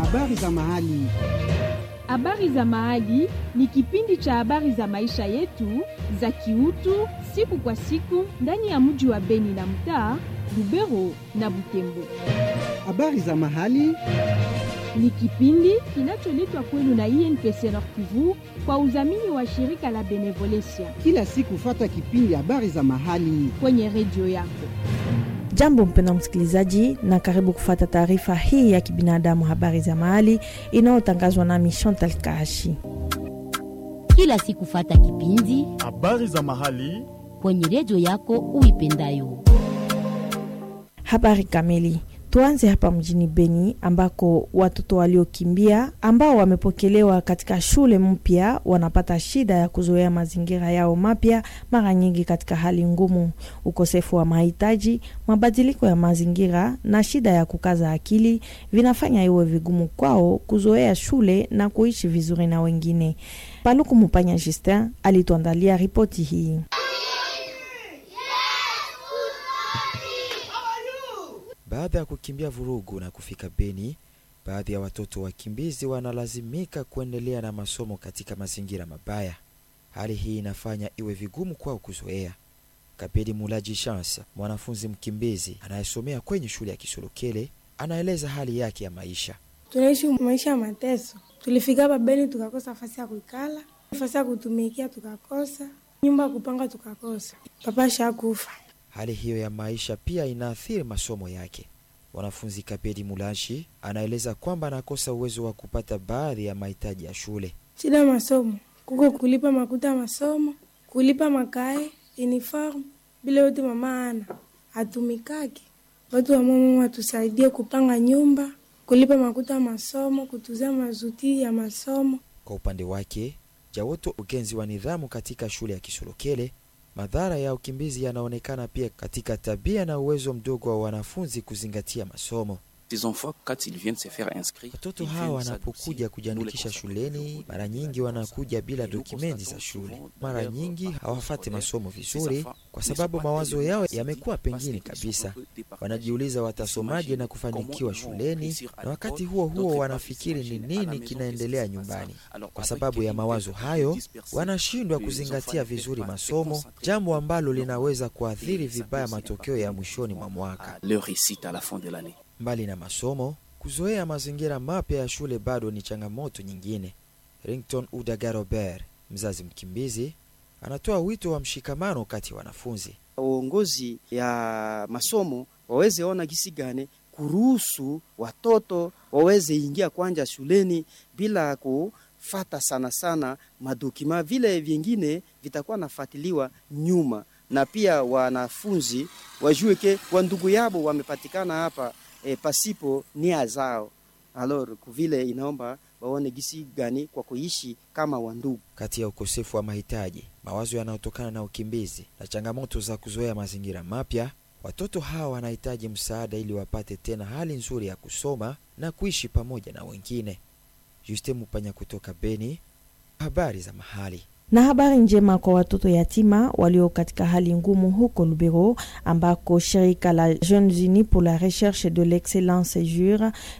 Habari za mahali. Habari za mahali ni kipindi cha habari za maisha yetu za kiutu siku kwa siku ndani ya mji wa Beni na mtaa Lubero na Butembo. Habari za mahali Ni kipindi kinacholetwa kwenu na INPC Nord Kivu kwa udhamini wa shirika la Benevolencia kila siku, fata kipindi habari za mahali. kwenye redio yako. Jambo mpenda msikilizaji, na karibu kufata taarifa hii ya kibinadamu, habari za mahali inayotangazwa nami Chantal Kashi. kila siku fata kipindi Habari za mahali. kwenye redio yako uipendayo. Habari kamili. Tuanze hapa mjini Beni ambako watoto waliokimbia ambao wamepokelewa katika shule mpya wanapata shida ya kuzoea mazingira yao mapya, mara nyingi katika hali ngumu. Ukosefu wa mahitaji, mabadiliko ya mazingira na shida ya kukaza akili vinafanya iwe vigumu kwao kuzoea shule na kuishi vizuri na wengine. Paluku Mupanya Justin alituandalia ripoti hii. Baada ya kukimbia vurugu na kufika Beni, baadhi ya watoto wakimbizi wanalazimika kuendelea na masomo katika mazingira mabaya. Hali hii inafanya iwe vigumu kwao kuzoea. Kapedi Mulaji Chance, mwanafunzi mkimbizi anayesomea kwenye shule ya Kisolokele, anaeleza hali yake ya maisha. tunaishi maisha ya mateso. Tulifika hapa Beni tukakosa nafasi ya kuikala, nafasi ya kutumikia tukakosa, nyumba ya kupanga tukakosa, papa shakufa. Hali hiyo ya maisha pia inaathiri masomo yake. Mwanafunzi Kapedi Mulashi anaeleza kwamba anakosa uwezo wa kupata baadhi ya mahitaji ya shule. Shida ya masomo kuko kulipa makuta ya masomo, kulipa makae, uniform, bila yote mama ana hatumikaki. Watu wa mama watusaidie kupanga nyumba, kulipa makuta ya masomo, kutuzia mazuti ya masomo. Kwa upande wake, Jawoto, ugenzi wa nidhamu katika shule ya Kisolokele, madhara ya ukimbizi yanaonekana pia katika tabia na uwezo mdogo wa wanafunzi kuzingatia masomo. Ces enfants, quand ils viennent se faire inscrire, Watoto ils hawa viennent wanapokuja s'adoucir. kujiandikisha Nous les shuleni, constatons mara très nyingi souvent wanakuja ça. bila Et nous dokumenti za constatons shule. souvent Mara leur nyingi parcours hawafate scolaire. masomo Ces vizuri, enfants kwa ne sababu sont pas mawazo tellement yao sensibles yamekuwa parce pengine qu'ils sont kabisa. un peu départagés. Wanajiuliza watasomaje na Comment kufanikiwa ils vont shuleni, réussir à na wakati l'école, huo huo d'autre part, wanafikiri ils ni s'imaginent à la nini maison kinaendelea qu'est-ce qui se passe. nyumbani. Alors, Kwa avec sababu ya une mawazo telle hayo, dispersion, wanashindwa les kuzingatia enfants ne vizuri peuvent pas se masomo, concentrer jambo ambalo sur leur linaweza Et kuathiri ça vibaya peut aussi matokeo impacter ya mwishoni mwa mwaka. à leur réussite à la fin de l'année. Mbali na masomo, kuzoea mazingira mapya ya shule bado ni changamoto nyingine. Rington Udaga Robert, mzazi mkimbizi, anatoa wito wa mshikamano kati ya wanafunzi. uongozi ya masomo waweze ona gisi gani kuruhusu watoto waweze ingia kwanja shuleni bila kufata sana sana madokima, vile vingine vitakuwa nafatiliwa nyuma, na pia wanafunzi wajue ke wandugu yabo wamepatikana hapa e, pasipo nia zao. Alors kuvile inaomba waone gisi gani kwa kuishi kama wandugu. Kati ya ukosefu wa mahitaji, mawazo yanayotokana na ukimbizi na changamoto za kuzoea mazingira mapya, watoto hawa wanahitaji msaada ili wapate tena hali nzuri ya kusoma na kuishi pamoja na wengine. Juste Mupanya kutoka Beni, habari za mahali. na habari njema kwa watoto yatima walio katika hali ngumu huko Lubero, ambako shirika la Jeunes Unis pour la recherche de l'excellence jure